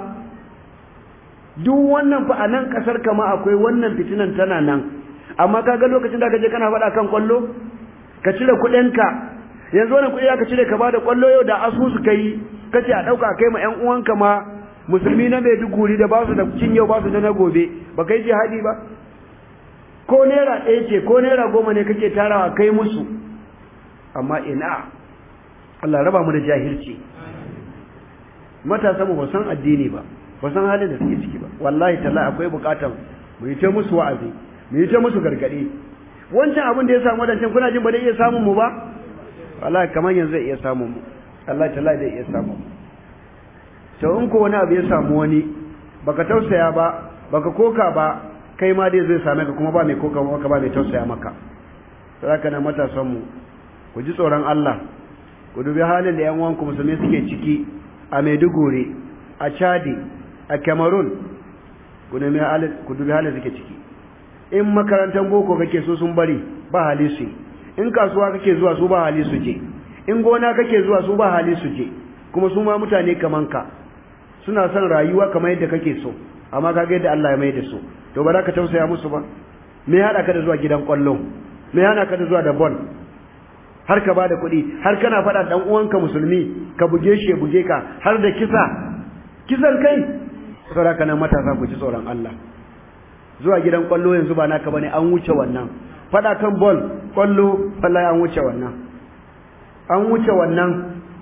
duk wannan fa a nan kasar kama akwai wannan fitinan tana nan amma kaga lokacin da ka je kana faɗa kan kwallo ka cire kuɗinka yanzu wannan kuɗi aka cire ka ba da kwallo yau da asusu kai kace a ɗauka kai ma ƴan uwanka ma musulmi na Maiduguri da ba su da cin yau ba su da na gobe ba kai jihadi ba ko naira ɗaya ce ko naira goma ne kake tarawa kai musu amma ina Allah raba mu da jahilci matasa mu ba san addini ba ba san halin da suke ciki ba wallahi talla akwai bukatan mu yi ta musu wa'azi mu yi ta musu gargadi wancan abin da ya samu wadancan kuna jin ba zai iya samun mu ba wallahi kamar yanzu zai iya samun mu Allah talla zai iya samun mu to in ko wani abu ya samu wani baka tausaya ba baka koka ba kai ma dai zai same ka kuma ba mai koka maka ba mai tausaya maka saboda na matasan mu ku ji tsoron Allah ku dubi halin da yan uwanku musulmi suke ciki a Maiduguri a Chadi a Cameroon ku nemi halin ku dubi halin suke ciki in makarantar boko kake so sun bari ba hali su in kasuwa kake zuwa su ba hali su je in gona kake zuwa su ba hali su je kuma su ma mutane kaman ka suna son rayuwa kamar yadda kake so amma kaga yadda Allah ya mai da su to ba za ka tausaya musu ba me ya hada ka da zuwa gidan kwallo me ya hana ka da zuwa da ball har ka bada kuɗi har kana faɗa dan uwanka musulmi ka buge shi ya buge ka har da kisa kisan kai saboda kana matasa ku ji tsoron Allah zuwa gidan kwallo yanzu ba naka bane an wuce wannan faɗa kan ball kwallo wallahi an wuce wannan an wuce wannan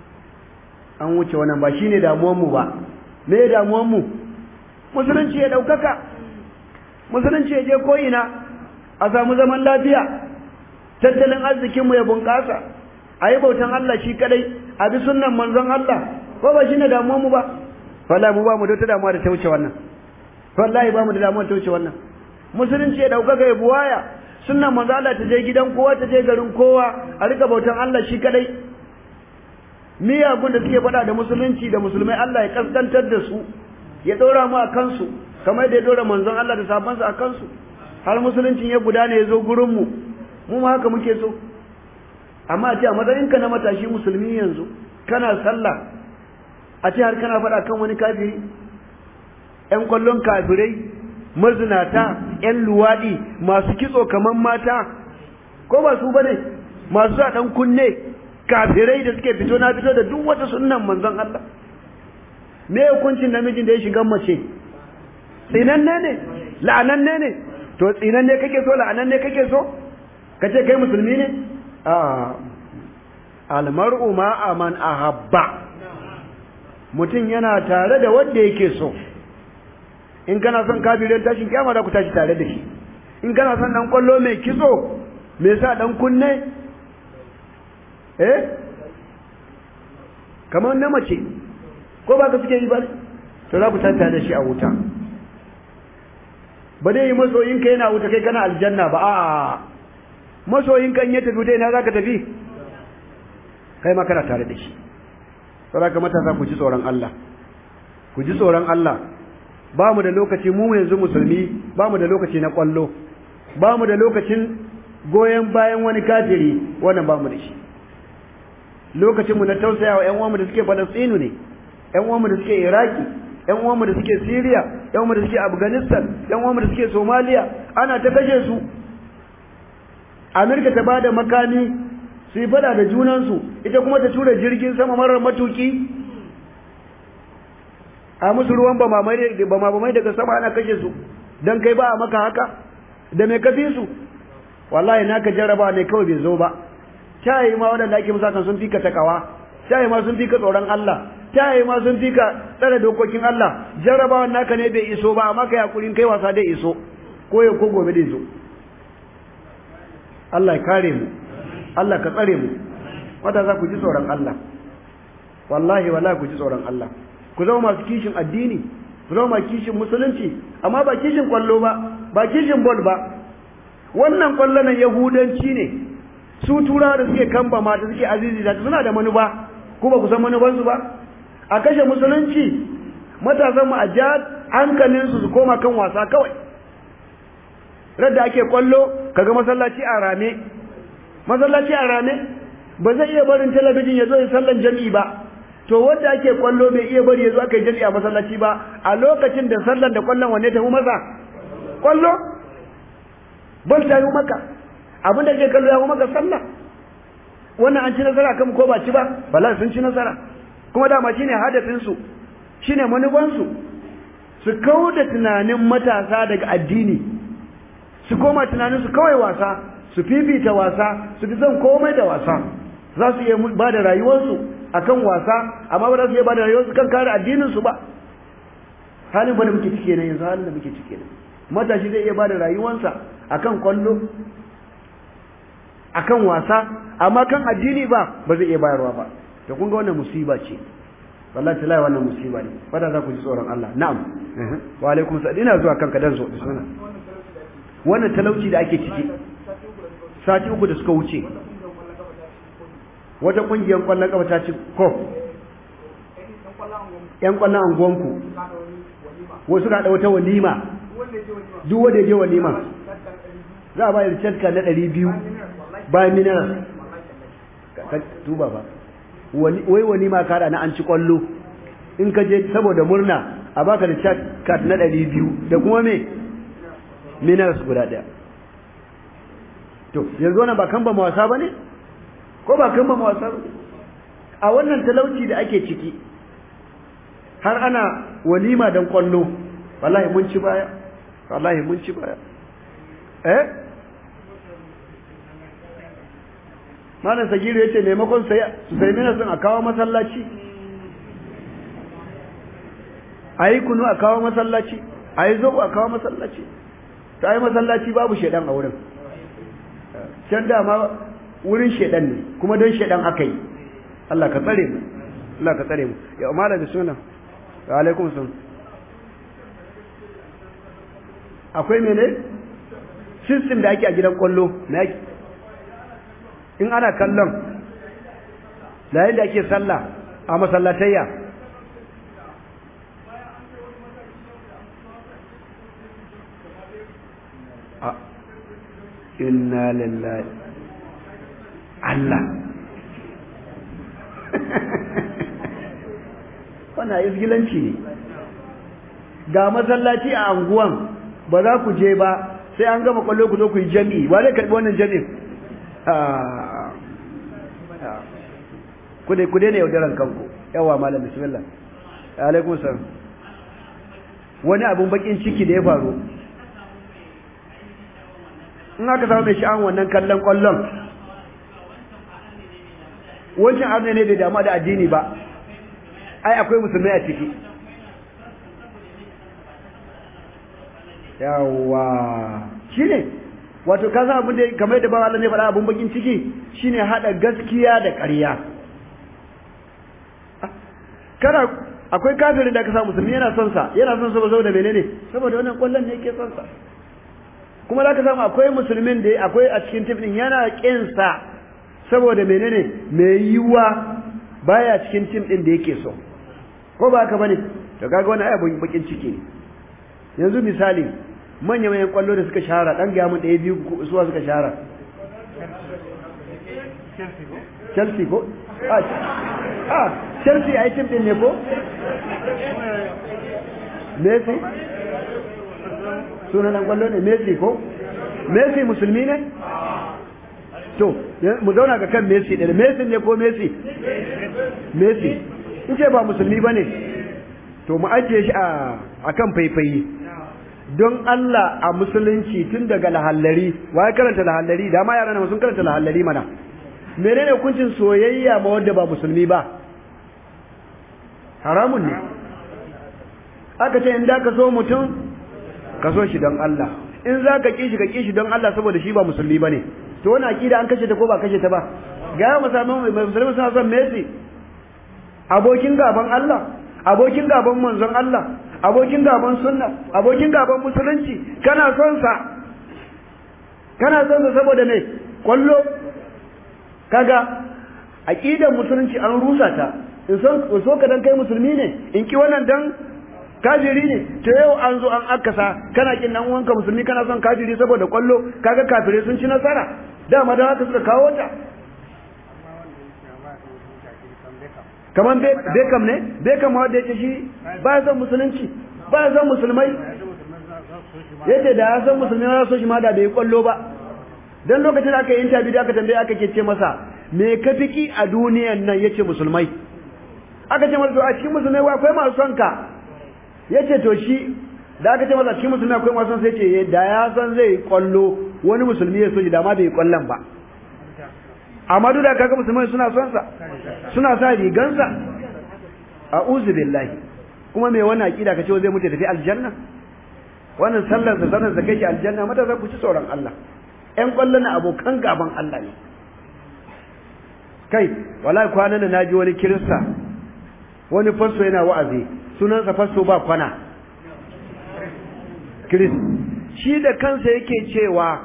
an wuce wannan ba shine damuwar mu ba me damuwar mu musulunci ya daukaka musulunci ya je ko ina a samu zaman lafiya tattalin arzikinmu ya bunƙasa a yi bautan Allah shi kadai a bi sunnan manzon Allah ko ba shine damuwar mu ba wallahi mu ba mu da ta damuwa da ta wuce wannan wallahi ba mu da damuwa ta wuce wannan musulunci ya daukaka ya buwaya sunnan manzon Allah ta je gidan kowa ta je garin kowa a rika bautan Allah shi kadai miyagun da suke faɗa da musulunci da musulmai Allah ya kaskantar da su ya ɗora mu a kansu kamar da ya ɗora manzon Allah da sabansa a kansu har musuluncin ya gudana ya zo gurinmu mu ma haka muke so amma a ce a matsayinka na matashi musulmi yanzu kana sallah a ce har kana faɗa kan wani kafiri ƴan kwallon kafirai mazinata ƴan luwaɗi masu kitso kamar mata ko ba su bane masu a ɗan kunne kafirai da suke fito na fito da duk wata sunnan manzon Allah me hukuncin namijin da ya shiga mace tsinanne ne la'ananne ne to tsinanne kake so la'ananne kake so kace kai musulmi ne a almar'u ma aman ahabba mutum yana tare da wanda yake so in kana son kafirin tashin kiyama da ku tashi tare da shi in kana son dan kwallo mai kitso me sa dan kunne eh kamar na mace ko ba ka suke yi ba to za ku tanta da shi a wuta ba dai masoyinka yana wuta kai kana aljanna ba a masoyinka in ya tafi wuta ina za ka tafi kai ma kana tare da shi saboda ka matasa ku ji tsoron Allah ku ji tsoron Allah ba mu da lokaci mu yanzu musulmi ba mu da lokaci na kwallo ba mu da lokacin goyon bayan wani kafiri wannan ba mu da shi lokacinmu na tausayawa ƴan uwanmu da suke Falastinu ne ƴan uwanmu da suke Iraki ƴan uwanmu da suke Syria ƴan uwanmu da suke Afghanistan ƴan uwanmu da suke Somalia ana ta kashe su Amerika ta bada makami su yi fada da junansu ita kuma ta tura jirgin sama marar matuki a musu ruwan bama daga sama ana kashe su dan kai ba a maka haka da mai kafi su wallahi naka jarraba ne kawai bai zo ba tayi ma waɗanda ake musa kan sun fika takawa tayi ma sun fika tsoron Allah tayi ma sun fika tsare dokokin Allah jarrabawan naka ne bai iso ba amma kai hakurin kai wasa dai iso ko yau ko gobe dai zo Allah ya kare mu Allah ka tsare mu wanda za ku ji tsoron Allah wallahi wallahi ku ji tsoron Allah ku zama masu kishin addini ku zama masu kishin musulunci amma ba kishin kwallo ba ba kishin bol ba wannan kwallo nan yahudanci ne su turawa da suke kamba mata suke azizi da suna da manufa ko ba ku san manufansu ba a kashe musulunci matasan mu a ja hankalin su su koma kan wasa kawai radda ake kwallo kaga masallaci a rame masallaci a rame ba zai iya barin talabijin ya zo ya sallan jami'i ba to wanda ake kwallo bai iya bari ya zo aka yi jami'i a masallaci ba a lokacin da sallan da kwallon wanne ta masa kwallo bal ta yi maka abin da ke kallo ya maka sallah wannan an ci nasara kan ko ba ci ba bala sun ci nasara kuma dama shine hadafin su shine manufan su su kauda tunanin matasa daga addini su koma tunanin su kawai wasa su fifita wasa su fi son komai da wasa za su iya ba da rayuwarsu akan wasa amma ba za su iya ba da rayuwarsu kan kare addinin su ba halin ba da muke cike ne yanzu halin da muke cike ne matashi zai iya ba da rayuwarsa akan kwallo akan wasa amma kan addini ba ba zai iya bayarwa ba to kun ga wannan musiba ce wallahi tallahi wannan musiba ne fada za ku ji tsoron Allah na'am wa alaikum salam ina zuwa kanka dan zo bismillah wannan talauci da ake ciki sati uku da suka wuce wata kungiyar kwallon kafa ta ci ko yan kwallon anguwanku wasu ka da wata walima duk wanda ya je walima za a bayar canka na ɗari biyu bayan mineral ka tuba ba wai walima kada na an ci kwallo in ka je saboda murna a baka da card na ɗari biyu da kuma me minerals guda ɗaya to yanzu wannan ba kan ba wasa ba ne ko ba kan ba wasa ba a wannan talauci da ake ciki har ana walima don kwallo wallahi mun ci baya wallahi mun ci baya eh malam sagiru ya ce maimakon su sai mina sun a kawo masallaci a yi kunu a kawo masallaci a yi zobo a kawo masallaci ta yi masallaci babu shaidan a wurin can dama wurin shaidan ne kuma don shaidan aka yi Allah ka tsare mu Allah ka tsare mu ya umara da suna wa alaikum sun akwai mene system da ake a gidan kwallo na yake in ana kallon da yadda ake sallah a masallatayya a inna lillahi Allah wannan izgilanci ne ga masallaci a anguwan ba za ku je ba sai an gama kwallo ku zo ku yi jami'i ba zai karɓi wannan jami'in ku dai ku daina yaudaran kanku yawa malam bismillah alaikum salam wani abun bakin ciki da ya faru in aka samu mai sha'an wannan kallon kwallon wancan abu ne bai damu da addini ba ai akwai musulmai a ciki yawa shine wato ka san abin da kamar da ban Allah ne faɗa abin bakin ciki shine hada gaskiya da ƙarya kana akwai kafirin da ka sa musulmi yana son sa yana son sa saboda menene saboda wannan kwallon ne yake son sa kuma za ka samu akwai musulmin da akwai a cikin tif din yana kin sa saboda menene mai yiwa baya cikin tim din da yake so ko ba haka bane to kaga wannan ai bakin ciki ne yanzu misali manya manyan kwallo da suka shahara dan ga mun ɗaya biyu suwa suka shahara Chelsea ko ah ah Chelsea ai tim din ne ko Messi sunan dan kwallo ne Messi ko Messi musulmi ne to mu zauna ga kan Messi da Messi ne ko Messi Messi in ce ba musulmi bane to mu ajiye shi a akan faifayi don Allah a musulunci tun daga lahallari wa ya karanta lahallari da ma yaran sun karanta lahallari mana menene hukuncin soyayya ma wanda ba musulmi ba haramun ne aka ce in da ka so mutum ka so shi don Allah in za ka kishi ka kishi don Allah saboda shi ba musulmi ba ne to wani akida an kashe ta ko ba kashe ta ba ga musamman musulmi suna son Messi abokin gaban Allah abokin gaban manzon Allah abokin gaban sunna abokin gaban musulunci kana son sa kana son sa saboda me kwallo kaga aqidar musulunci an rusa ta in so so ka dan kai musulmi ne in ki wannan dan kafiri ne to yau an zo an akasa kana kin dan uwanka musulmi kana son kafiri saboda kwallo kaga kafirai sun ci nasara dama da haka suka kawo ta kaman Beckham ne Beckham wanda yake shi ba ya son musulunci ba ya son musulmai yace da ya san musulmi ya so shi ma da bai kwallo ba dan lokacin da aka yi interview da aka tambaye aka ke ce masa me ka fiki a duniyan nan yace musulmai aka ce masa to a cikin musulmai wa akwai masu son ka yace to shi da aka ce masa cikin musulmi akwai masu son sai ce da ya san zai kwallo wani musulmi ya so shi da ma bai kwallon ba amma duk da kaga musulmai suna son sa suna sa rigansa a'udhu billahi kuma me wannan aqida kace zai mutu tafi aljanna wannan sallar da sallar da kai aljanna mata za ku ci tsoron Allah ƴan ƙwallo na abokan gaban Allah ne kai wallahi kwanan da naji wani kirista wani fasto yana wa'azi sunansa fasto ba kwana Kiris shi da kansa yake cewa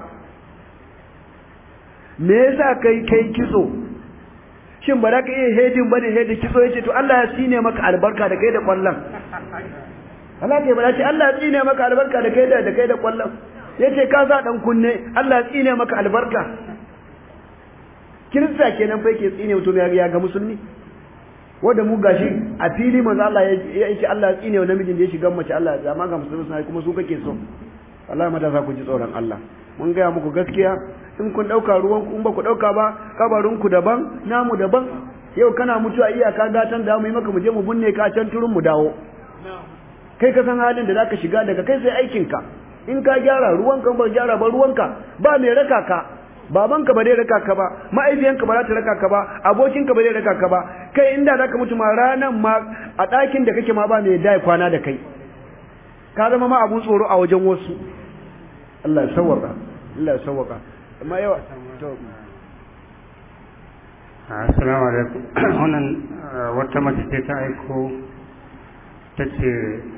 me yasa kai kai kitso shin ba za ka iya hedin bane hedin kitso yace to Allah ya tsine maka albarka da kai da kwallon Allah ke bada ce Allah ya tsine maka albarka da kai da da kai da kwallon yace ka sa dan kunne Allah ya tsine maka albarka kirista kenan fa yake tsine mutum ya ga musulmi wanda mu gashi a fili manzo Allah ya yace Allah ya tsine wa namijin da ya shiga mace Allah ya ma ga musulmi sai kuma su kake so Allah ma da za ku ji tsoron Allah mun gaya muku gaskiya in kun dauka ruwan ku in ba ku dauka ba kabarin ku daban namu daban yau kana mutuwa iyaka gatan da mu yi maka mu je mu binne ka can turun mu dawo kai ka san halin da zaka shiga daga kai sai aikin ka in ka gyara ruwanka ba gyara ba ruwanka ba mai raka ka babanka ba zai raka ka ba ma'aifiyanka ba za ta raka ka ba abokinka ba zai raka ka ba kai inda zaka mutu ma ranan ma a ɗakin da kake ma ba mai dai kwana da kai ka zama ma abun tsoro a wajen wasu Allah ya sawwaka Allah ya sawwaka amma yawa to assalamu alaikum wannan wata mace ce ta aiko ta ce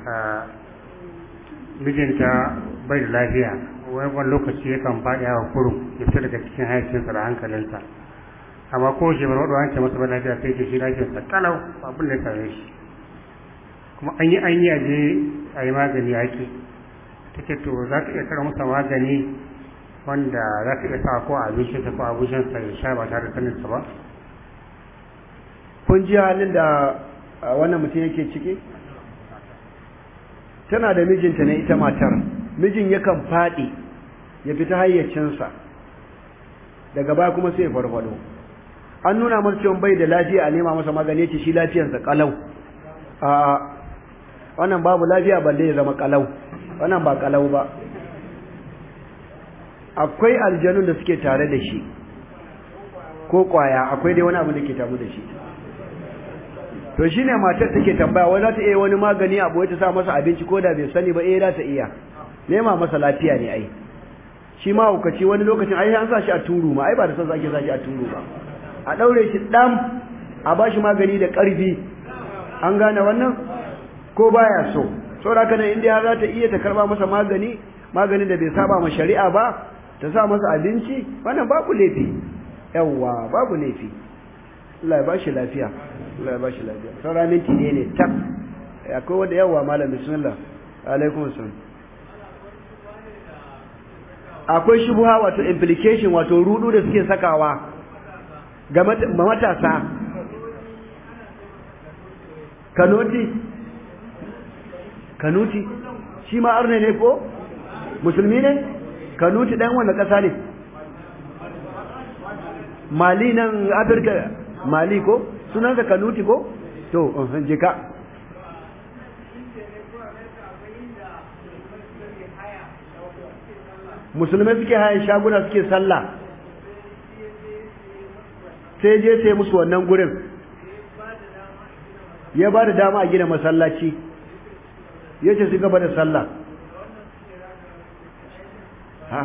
mijinta bai da lafiya wani lokaci yakan faɗi a kurum ya fita daga cikin hayacinsa da hankalinsa amma ko shi bar wadda wanke masa ba lafiya sai ce shi lafiyarsa kalau abin da ya same shi kuma an yi an yi aje a yi magani yaƙi ta ce to za ta iya kara masa magani wanda za ta iya sa ko abincinsa ko abincinsa ya sha ba tare da saninsa ba kun ji halin da wannan mutum yake ciki tana da mijinta ne ita matar mijin yakan faɗi ya fita hayyacinsa daga baya kuma sai ya farfado an nuna masa cewa bai da lafiya a nema masa magani ce shi lafiyarsa kalau a wannan babu lafiya balle ya zama kalau wannan ba kalau ba akwai aljanun da suke tare da shi ko kwaya akwai dai wani abu da ke tamu da shi to shine matar take tambaya wai za ta iya wani magani abu wai ta sa masa abinci ko da bai sani ba eh za ta iya nema masa lafiya ne ai shi ma hukaci wani lokacin ai an sa shi a turu ma ai ba da san ake sa shi a turu ba a daure shi dam a ba shi magani da karfi an gane wannan ko baya so saboda haka nan inda za ta iya ta karba masa magani maganin da bai saba ma shari'a ba ta sa masa abinci wannan babu laifi yawwa babu laifi Allah ya ba shi lafiya Allah ya ba shi lafiya saura minti ne ne tak akwai wanda yawa malam bismillah alaikum assalam akwai shubuha wato implication wato rudu da suke sakawa ga matasa kanuti kanuti shi ma arne ne ko musulmi ne kanuti dan wanda kasa ne mali nan afirka mali ko sunansa kanuti ko to je ka musulmai suke hayan shaguna suke sallah sai je sai musu wannan gurin ya ba da dama a gina masallaci ya ce su gaba da sallah ha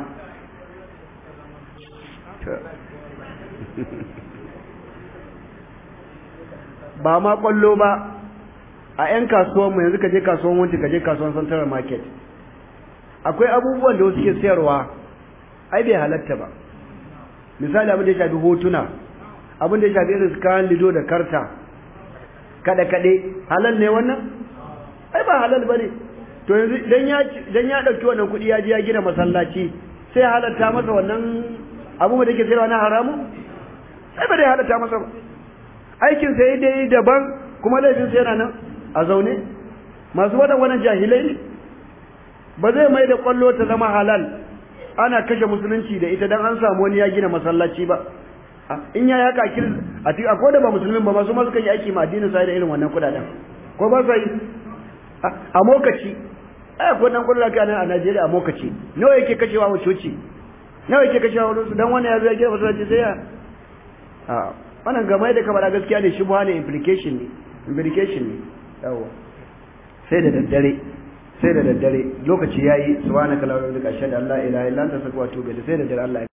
ba ma kwallo ba a 'yan kasuwanmu yanzu ka je kasuwan wanci ka je kasuwan central market akwai abubuwan da wasu ke sayarwa ai bai halatta ba misali abin da ya shafi hotuna abin da ya shafi irin kayan lido da karta kada kade halal ne wannan ai ba halal bane to yanzu dan ya dan ya dauki wannan kuɗi ya je ya gina masallaci sai halatta masa wannan abu da yake sayarwa na haramu sai ba dai halatta masa ba aikin sai dai daban kuma laifin sai yana nan a zaune masu wadan wannan jahilai ne ba zai mai da kwallo ta zama halal ana kashe musulunci da ita dan an samu wani ya gina masallaci ba in ya yaka kir a ti akwai da ba musulmin ba masu masu kan yi aiki ma addinin sai da irin wannan kudaden ko ba sa yi a mokaci ai akwai dan kwallo kana a Najeriya a mokaci nawa yake kashewa wa coci nawa yake kashewa wa su dan wannan ya zo ya gina masallaci sai ya a wannan game da kamar gaskiya ne shubha ne implication ne implication ne yawa sai da daddare sai da daddare lokaci yayi subhanaka la ilaha illa anta astaghfiruka wa atubu ilayk sai da daddare Allah